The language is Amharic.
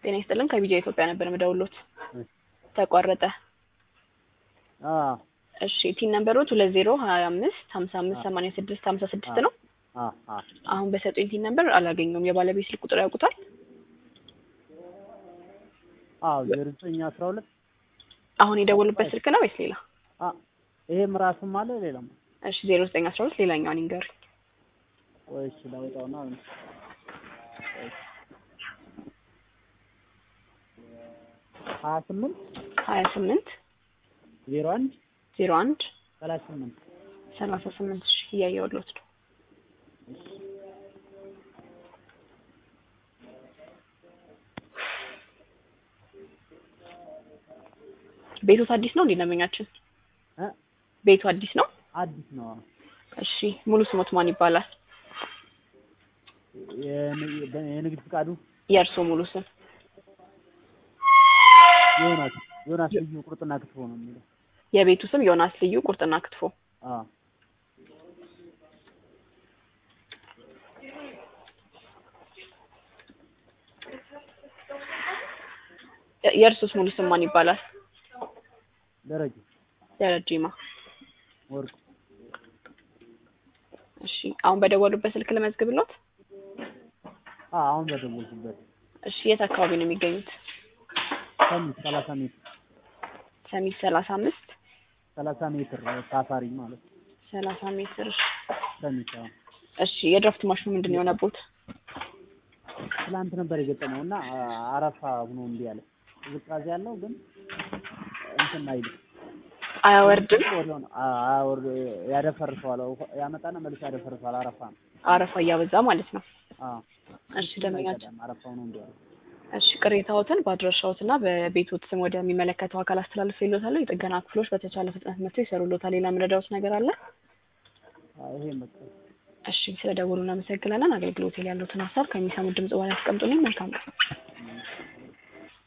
ጤና ይስጥልን ከቢጃ ኢትዮጵያ ነበር የምደውልዎት። እሺ። ተቋረጠ። አዎ እሺ ቲን ነምበሮች ሁለት ዜሮ ሀያ አምስት ሀምሳ አምስት ሰማንያ ስድስት ሀምሳ ስድስት ነው። አዎ አዎ አሁን በሰጡኝ ቲን ነምበር አላገኘውም። የባለቤት ስልክ ቁጥር ያውቁታል? አዎ ዜሮ ዘጠኝ አስራ ሁለት አሁን የደወሉበት ስልክ ነው ወይስ ሌላ? አ ይሄም ራሱም አለ ሌላም እሺ ዜሮ ዘጠኝ አስራ ሁለት ሌላኛውን ይንገሩኝ። ወይስ ላውጣውና ሀያ ስምንት ሀያ ስምንት ዜሮ አንድ ዜሮ አንድ ሰላሳ ስምንት ሰላሳ ስምንት እሺ እያየሁልዎት ነው። ቤቱ አዲስ ነው እንዴ ደንበኛችን? እ ቤቱ አዲስ ነው? አዲስ ነው። እሺ ሙሉ ስሞት ማን ይባላል? የን- የንግድ ፍቃዱ የእርስዎ ሙሉ ስም? ዮናስ ዮናስ ልዩ ቁርጥና ክትፎ ነው የሚለው። የቤቱ ስም ዮናስ ልዩ ቁርጥና ክትፎ። አዎ የ- የእርሶስ ሙሉ ስም ማን ይባላል? ደረጀ ደረጀማ። ወርቁ እሺ አሁን በደወሉበት ስልክ ልመዝግብሎት? አዎ አሁን በደወልኩበት እሺ የት አካባቢ ነው የሚገኙት? ሰሚት ሰላሳ ሜትር ሰሚት ሰላሳ አምስት ሰላሳ ሜትር ሳፋሪ ማለት ነው። ሰላሳ ሜትር። ሰሚት አዎ እሺ የድራፍት ማሽኑ ምንድን ነው የሆነቦት? ትላንት ነበር የገጠመው እና አረፋ ሆኖ እምቢ አለ። ቅዝቃዜ ያለው ግን እንትን አይልም አያወርድም? ወዲያውኑ አ- አያወርድ ያደፈርሰዋል። ያመጣና መልሶ ያደፈርሰዋል። አረፋ ነው። አረፋ እያበዛ ማለት ነው። አዎ እሺ ደንበኛችን አይቀዳም። አረፋ ሆኖ እምቢ አለ። እሺ ቅሬታዎትን በአድራሻዎትና በቤቶት ስም ወደሚመለከተው አካል አስተላልፎ ይሎታል። የጥገና ክፍሎች በተቻለ ፍጥነት መጥተው ይሰሩሎታል። ሌላ የምረዳዎት ነገር አለ? አዎ ይሄ መጣ እሺ ስለ ደወሉ እናመሰግናለን። አገልግሎት ላይ ያሉትን ሀሳብ ከሚሰሙት ድምጽ በኋላ ያስቀምጡልኝ። መልካም ቀን።